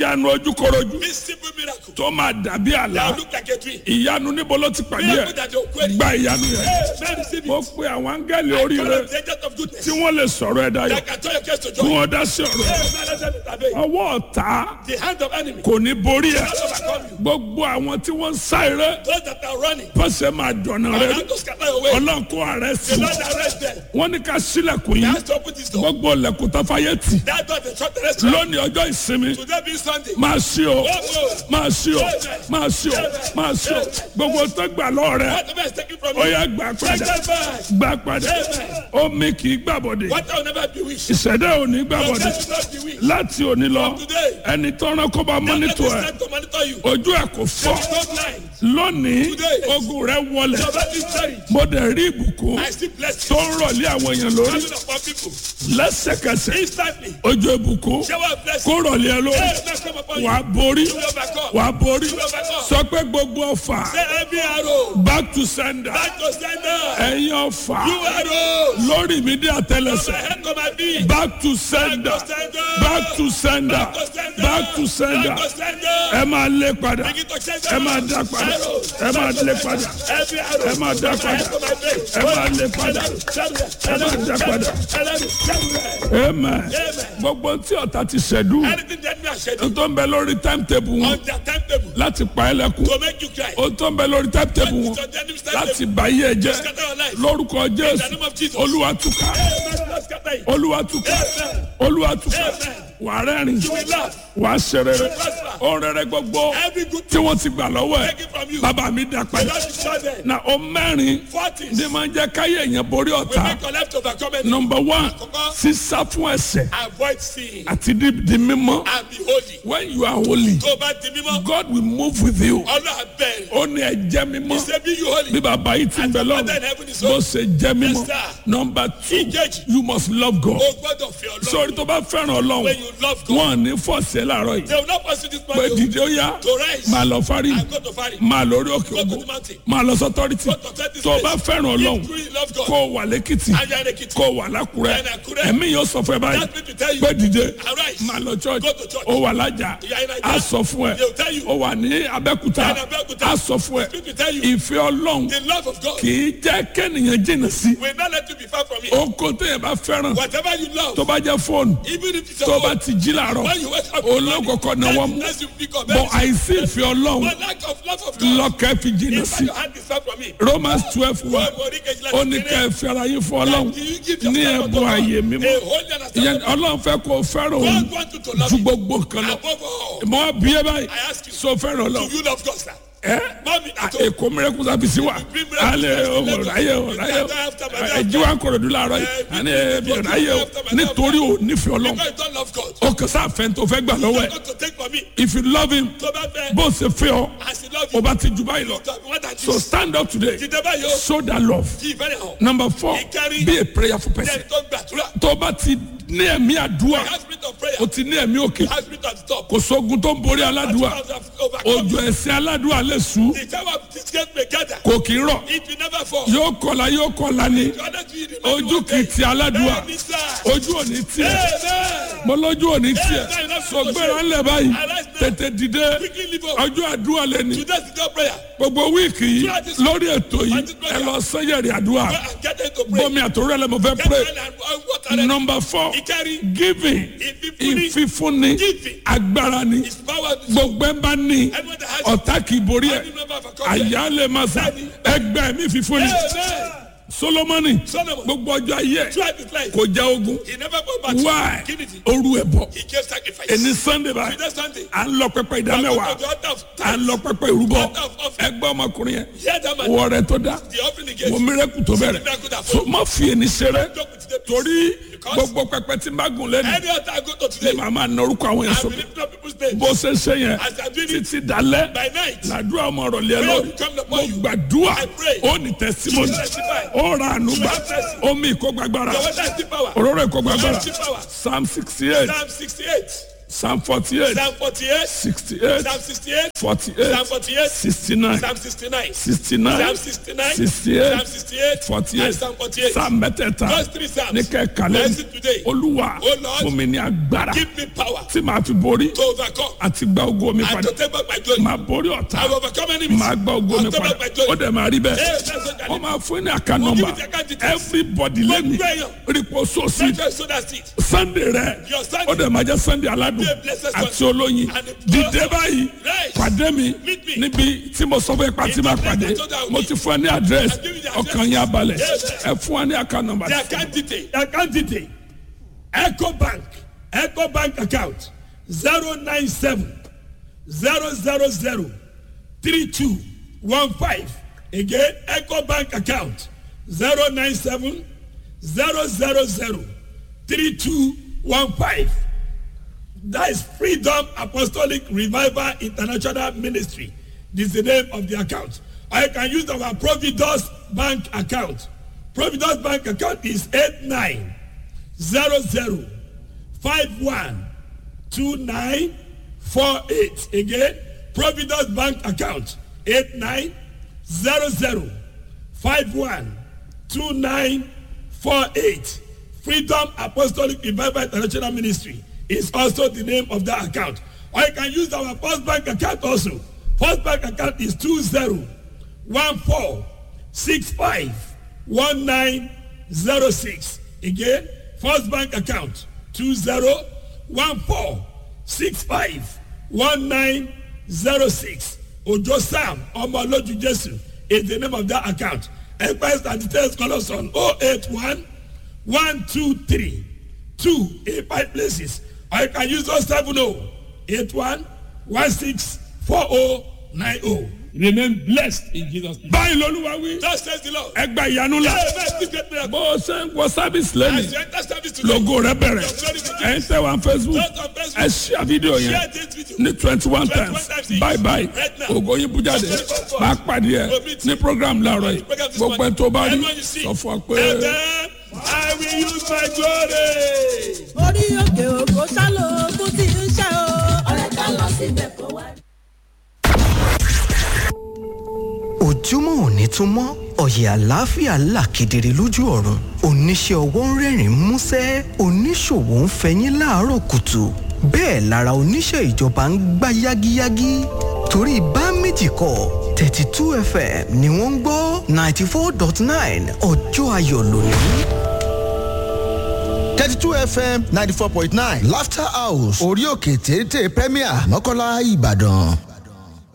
ìyanu ojúkorojú This simple miracle. tó máa dàbí àlá That look like a tree. ìyanu níbo ló ti pàdé Miracle ẹ that you're querying. gba ìyanu yẹn Hey, man, receive mo it. pe àwọn áńgẹ́lì Call oríire on the agent of goodness. tí wọ́n lè sọ̀rọ̀ ẹ̀ dayọ̀ That can turn your case to kí joy. wọ́n dá sí ọ̀rọ̀ Hey, man, let them intervene. ọwọ́ ọ̀tá The hand of enemy. kò ní borí ẹ̀ Not overcome you. gbogbo àwọn tí wọ́n ń sá eré Those that are running. pọ̀sẹ̀ máa dọ̀nà I rẹ have to scatter away. ọlọ́run kó ààrẹ sí The Lord arrest them. wọ́n ní ká sílẹ̀kùn He yìí has to open this door. gbogbo ilẹ̀kùn tó fàyè tì That door they shut the restaurant. lónìí ọjọ́ ìsinmi Today being Sunday. máa ṣí o máa ṣí o máa ṣí o máa ṣí o gbogbo tó gbà lọ́ọ̀ rẹ Whatever is taken from ó you. yá gbà Take padà them back. gbà padà omi kì í gbàbọ̀dé What will never be wished. ìṣẹ̀dá ò ní Your gbàbọ̀dé death will not be wished. láti òní lọ Today. ẹni tọ́ran kó bá Let mọ́nítò this ẹ̀ time to monitor you. ojú ẹ̀ kò fọ́ There is no blind. lónìí Today. ogun rẹ wọlẹ̀ Your body is carried. mo dẹ̀ rí ìbùkún I see blessings tó ń rọ̀lé àwọn èèyàn lórí coming upon people. lẹ́sẹ̀kẹsẹ̀ Instantly. ojú ìbùkún Shower of blessings. kó rọ̀lé ẹ lórí Hey, bless come upon you. wàá borí You will overcome. wàá borí You will overcome. sọ pé gbogbo ọfà Say every arrow. back to sender Back to sender. ẹ̀yin ọfà You arrows. lórí mi dé From my àtẹlẹsẹ̀ head to my feet. back to sender Back to sender. back to sender Back to sender. back to sender Back to sender. ẹ máa lé padà Begin to change ẹ máa dá padà ẹ máa lé padà Every arrow. ẹ máa dá padà ẹ máa lé padà ẹ máa dá padà amen gbogbo tí ọ̀tá ti ṣẹ̀dú Anything that me has scheduled tó ń bẹ lórí timetable wọn on their timetable láti pa ẹ́ lẹ́kùn to make you cry. ó tó ń bẹ lórí timetable wọn It's on the enemy's láti timetable bá yé ẹ to jẹ́ scatter your life. lórúkọ In the jésù name of Jesus. olúwa túká Amen. Lord, scatter it. olúwa túká Amen. olúwa túká Amen. wà á rẹ́rìn You will laugh. wà á ṣe rere prosper. ó rẹ̀rẹ̀ gbogbo Every good tí wọ́n ti gbà lọ́wọ́ ẹ̀ taken from you. bàbá mi dá The padà Lord is sure there. na ó mẹ́rin Forties. ní máa ń jẹ́ káyé èèyàn borí We ọ̀tá make your life to overcome it. nọmba one Àkọ́kọ́. sísá fún ẹ̀ṣẹ̀ Avoid sin àti di di mímọ́ and be holy. when you are holy Tó o bá di mímọ́, God will move with you Ọlọ́run abẹ́rẹ́. ó ní ẹ jẹ́ mímọ́ He say be you holy. bí bàbá yìí ti ń bẹ Father in lọ́rùn heaven is bó holy. ṣe jẹ́ mímọ́ Yes, sir. nọmba two Engage. you must love God O gbọ́dọ̀ fi Ọlọ́run. sórí tó bá fẹ́ràn ọlọ́run When you love God, wọn ò ní fọ́ọ̀sì ẹ̀ láàárọ̀ yìí they will not pursue this pé man dìde ó yá to rise máa lọ fárí and go to Fari. máa lórí òkè Go to ògùn the mountain. máa lọ sọtọ́rìtì Go to authority tó o bá place. fẹ́ràn ọlọ́run If you really love God, kó o wà lẹ́kìtì and you are in Ekiti, kó o wà lákùrẹ́ And Àkúrẹ́. ẹ̀mí yóò sọ fún ẹ báyìí That people tell you, pé dìde arise. máa lọ church Go to church. ó wà lájà You are in Naija. á sọ fún ẹ They will tell you. ó wà ní abẹ́kúta You are in Abẹ́òkúta. á sọ fún ẹ People tell you, ìfẹ́ ọlọ́run the love of God kì í jẹ́ kẹ́nìyàn jìnnà sí will not let you be far from it. oko téèyàn bá fẹ́ràn Whatever you love, tó bá jẹ́ fóònù even if it's tó your bá own, ti jí làárọ̀ when you wake up, in the morning, olókòkò náà wọ́n mú that's you pick up. bọ́ àìsí ìfẹ́ ọlọ́run But lack of love of God, lọ́kẹ́ fi jìnnà if sí your hand is far from me, Romans twelve wa wọ́n mọ̀ ní kejìlá ó ní ká ẹ fi ara yín fún ọlọ́run Do you give ní yourself ẹ̀bùn to God? ààyè mímọ́ A holy and ìyẹn acceptable. ọlọ́run fẹ́ kó o fẹ́ràn òun God wants you to love ju him gbogbo nǹkan lọ above all. mọ bí ẹ báyìí I ask you, so fẹ́ràn do ọlọ́run you love God, sir? ẹ Mommy, at home. èkó mìíràn sábì sí wa alẹ́ ọ̀ráyè ọ̀ráyè ẹ̀jí wa ń kọ̀rọ̀ dùn láàárọ̀ yìí àní ẹ̀bí ọ̀ráyè o nítorí o nífẹ̀ẹ́ ọlọ́run Because you don't love God. o kò sá fẹ́ tó fẹ́ gbà lọ́wọ́ You ẹ̀ don't to take from me. if you love him Tó bá fẹ́, bó ṣe fẹ́ ọ as he love o you, bá ti jù báyìí lọ you want that so you stand up today Dìde báyìí o. show that love Kí ìfẹ́ rẹ̀ hàn. number four Ìkárí. be a prayerful person Jẹ́ tó ń gbàdúrà. tó bá ti ní ẹ̀mí àdúrà Have spirit of prayer. o ti ní ẹ̀mí òkè Have spirit at the top. kò sógun tó ń borí aládùúà Overcome. òjò ẹ̀sìn aládùúà lè sùn The time of disgrace may gather. kò kì í rọ̀ It will never fall. yóò kọlà yóò kọlà ni You are not doing it. ojú kì í ti aládùúà Bẹ́ẹ̀ni sá. ojú ò ní tiẹ̀ Amen. mo lójú ò ní tiẹ̀ sọgbẹ́ra ńlẹ̀ báyìí tètè dìde Quickly leave up. ọjọ́ àdúrà lẹ́ni Today's the God prayer. gbogbo wíìkì yìí lórí ètò yìí ẹ lọ sẹ́yẹ̀rì àdúrà Go and get into pray. bọ́mi àtòrò ẹ̀ lẹ́mọ̀ fẹ́ Get pray well and and water ready. number four Ìkárí. giving Ìfífúnni. ìfífúnni Giving. agbára ni His power is gbogbo ẹ̀ bá ní Everyone that has ọ̀tá kì í borí ẹ̀ Every member of a company. àyà lè máa sà ẹgbẹ́ mi fífúnni Amen. solomoni Solomon. gbogbo ọjọ́ ayé ẹ̀ Throughout his life. kò já ogun He never go back. why Give it. oru ẹ̀ bọ̀ He gave sacrifice. ẹni sunday báyìí Today Sunday. à ń lọ pẹpẹ Go ìdámẹ́wàá to the altar of à ń tithes. lọ pẹpẹ ìrúbọ Altar of offering. ẹgbẹ́ ọmọkùnrin yẹn Hear that man. wọ rẹ tó dá The offering he gave. wọ mírẹ́kù tó bẹ̀rẹ̀ Miracle that so má fi ẹni ṣeré Joke with the torí Because- gbogbo pẹpẹ tí n bá gùn lẹ́nu Any altar I go to ni today. màá máa na orúkọ àwọn yẹn I sókè believe not people's names. bó ṣe ṣe yẹn As I do it títí dalẹ́ by night. làdúrà ọmọ ọ̀rọ̀ lé ẹ Prayer lórí will come mo upon you. gbàdúrà I pray. ó ní tẹsímọ́nì You testify. ó ra àánú gbà You have mercy. omi ìkógbàgbára Your water is the power. òróró ìkógbàgbára Your power. psalm sixty eight Psalm 68. psalm forty eight Psalm 48, sixty eight Psalm 68, forty Psalm eight 48, sixty nine Psalm 69, sixty nine Psalm 69, sixty Psalm eight 68, forty and eight Psalm 48. psalm mẹ́tẹ̀ẹ̀ta Those three Psalms. ní kẹ́kàlẹ́ Bless it today. olúwa Oh Lord, fún mi ní agbára Give me power tí màá fi borí to overcome àti gba ogo mi and padà to take back my glory. màá borí ọ̀tá I will overcome enemies. màá gba ogo mi I'll take padà back my glory. ó dẹ̀ máa rí bẹ́ẹ̀ Yes, that's what I wọ́n need. máa fún ní àká We'll give nọ́mbà you the account details. everybody lẹ́nu Gbogbo èèyàn. rípo sósì Make sure so that's it. sunday rẹ Your Sunday. ó dẹ̀ máa jẹ́ sunday aládùn Be a blessed àti one. olóyin And the- dìde báyìí Right. pàdé mi Meet me. níbi tí mo sọ fún ipa tí In máa the place pàdé I told you I will mo meet. ti fún ẹ ní àdírẹ́sì I'll give you the address. ọkàn yín abalẹ̀ Yes. ẹ fún wa ní àká nọ́mbà The tí account detail. The account detail Eco Bank Eco Bank account zero nine seven zero zero zero three two one five again Eco Bank account zero nine seven zero zero zero three two one five that is Freedom Apostolic Revival International Ministry this is the name of the account or you can use our Providus Bank account Providus Bank account is eight nine zero zero five one two nine four eight again providence bank account eight nine zero zero five one two nine four eight freedom apostolic revival international ministry is also the name of that account or you can use our first bank account also first bank account is two zero one four six five one nine zero six again first bank account two zero one four six five one nine zero six ojo sam ọmọlójú jésù is the name of that account express and details call us on oh eight one one two three two eight five places or you can use those seven oh eight one one six four oh nine oh remain blessed in jesus name. báyìí lolúwa wí Thus says the Lord. ẹ gba ìyanu la Hey, man, this great miracle. bó o ṣe ń wọ sábìsì lẹ́nu As you enter service today, logo rẹ bẹ̀rẹ̀ ẹ̀ ń tẹ̀ wá facebook Just on Facebook. ẹ ṣíà fídíò yẹn share this video. ní twenty one 21 times times each. bye bye Right now. ògo yín bújáde máa pàdé ẹ ní program láàárọ̀ yìí Program this gbogbo ẹ morning. tó bá rí Everyone you see. sọ fún ọ And pé. then I will use my glory. orí òkè òkò sálò ogún tí ń ṣe o. ọ̀rẹ́ ká lọ síbẹ̀ kó wá. ojúmọ́ òní tún mọ́ ọ̀yẹ̀ àlàáfíà là kedere lójú ọ̀run oníṣẹ́ ọwọ́ ń rẹ́rìn músẹ́ oníṣòwò ń fẹyín láàárọ̀ kùtù bẹ́ẹ̀ lára oníṣẹ́ ìjọba ń gbá yágíyágí torí bá méjì kọ thirty two fm ni wọ́n ń gbọ́ ninety four dot nine ọjọ́ ayọ̀ lónìí. 32 fm 94.9 laughter house orí òkè téńté premier mọ́kànlá ìbàdàn